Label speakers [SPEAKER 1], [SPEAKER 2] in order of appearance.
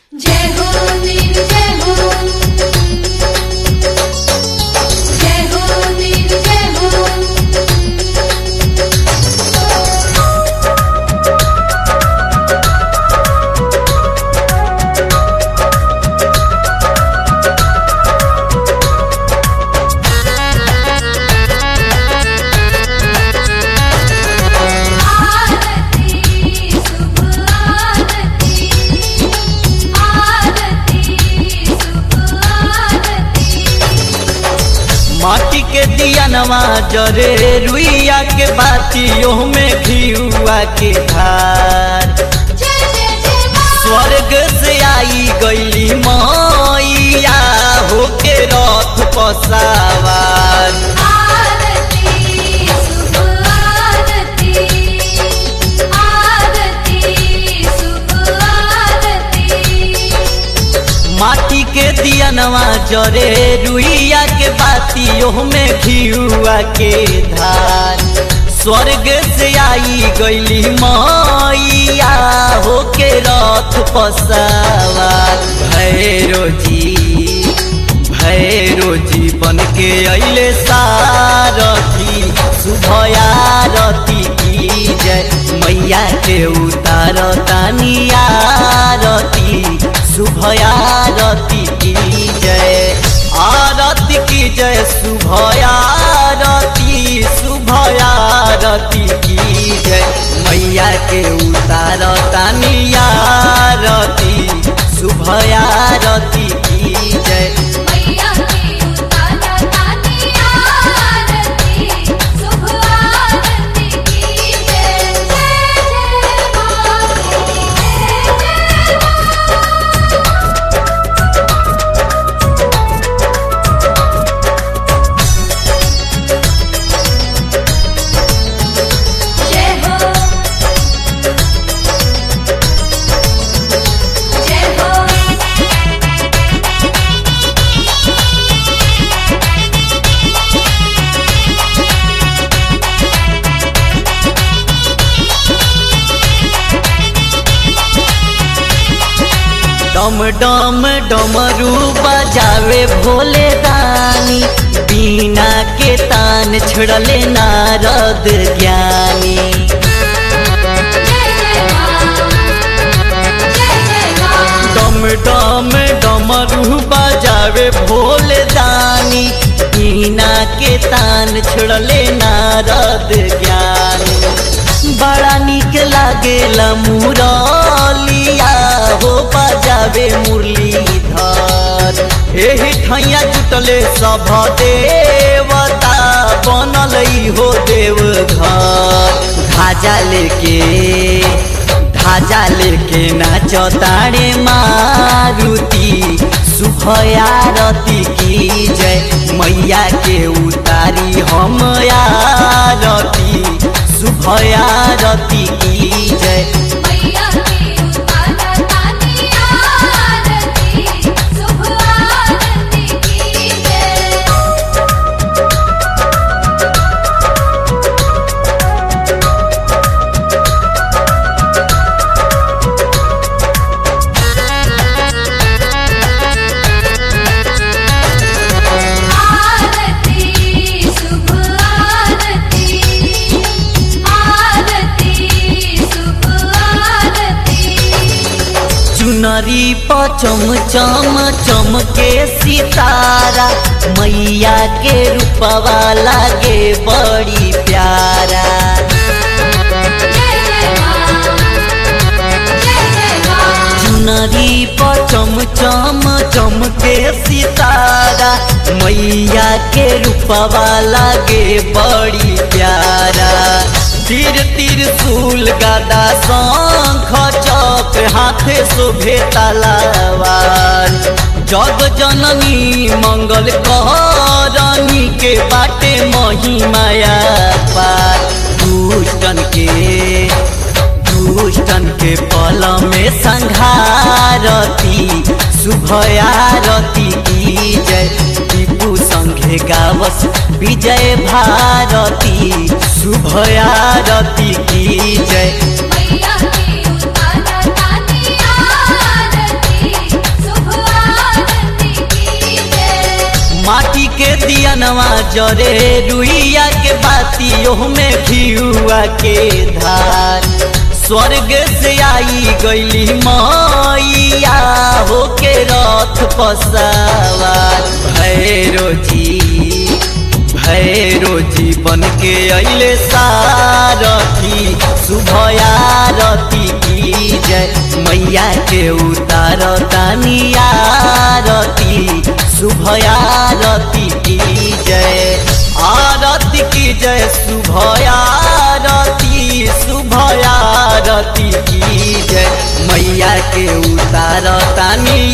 [SPEAKER 1] जय हो वीर जय हो जय हो वीर जय हो आरती शुभ आरती आरती शुभ आरती
[SPEAKER 2] माटी के दियनवा जरे रुइया के बातियों में घियुआ के धार
[SPEAKER 1] जय जय जय मां
[SPEAKER 2] स्वर्ग से आई गईली मैया होके रथ पसावार
[SPEAKER 1] आरती शुभ आरती आरती शुभ आरती
[SPEAKER 2] माटी के दियनवा जरे रुइया के बातियों में घियुआ के धार स्वर्ग से आई गईली मैया होके रथ पसावार भैरो जी भैरो जी बन के अइले सारथी शुभयारती की जय मैया के उतार तानियारती शुभयारती की जय आरती की जय शुभयारती शुभयारती की जय मैया के उतार तानियारती शुभयारती की जय
[SPEAKER 1] मैया की उतारा तानी आरती शुभ आरती की जय जय जय मां जय जय जय हो जय हो
[SPEAKER 2] डम डम डमरू बजावे भोले दानी बीना के तान छड़ले नारद ज्ञानी
[SPEAKER 1] जय जय मां जय जय मां
[SPEAKER 2] डम डम डमरू बजावे भोले दानी बीना के तान छड़ले नारद ज्ञानी बड़ा निक लागेला मुरलिया हो बजावे मुरलीधर एही ठैया जुटले सभ देवता बनल हो देव घर ध्वजा लेके ध्वजा लेके नाच ताड़े मारुति शुभयारती की जय मैया के उतारी हम आरती शुभयारती की जय
[SPEAKER 1] मैया की उतारा तानी आरती शुभ आरती की जय आरती शुभ आरती आरती शुभ आरती
[SPEAKER 2] चुनरी पचम चम चमके सितारा मैया के रूपवा लागे बड़ी प्यारा
[SPEAKER 1] जय जय मां जय जय मां
[SPEAKER 2] चुनरी पचम चम चमके सितारा मैया के रूपवा लागे बड़ी प्यारा तीर तीर सूल गदा शंख चौक हाथे शोभे तलवार जग जननी मंगल करनी के बाटे महिमाया पार दुष्टन के दुष्टन के पल में संघारती शुभयारती की जय टीपू संघे गावस विजय भारती शुभयारती की जय
[SPEAKER 1] मैया की उतारा तानी आरती
[SPEAKER 2] दियनवा जरे रुइया के बाती ओह में घियुआ के धार स्वर्ग से आई गईली मैया होके रथ पसावार भैरो जी भैरो जी बन के अइले सारथी शुभयारती की जय मैया के उतार तानियारती शुभयारती की जय आरती की जय शुभयारती शुभयारती की जय मैया के उतार तानी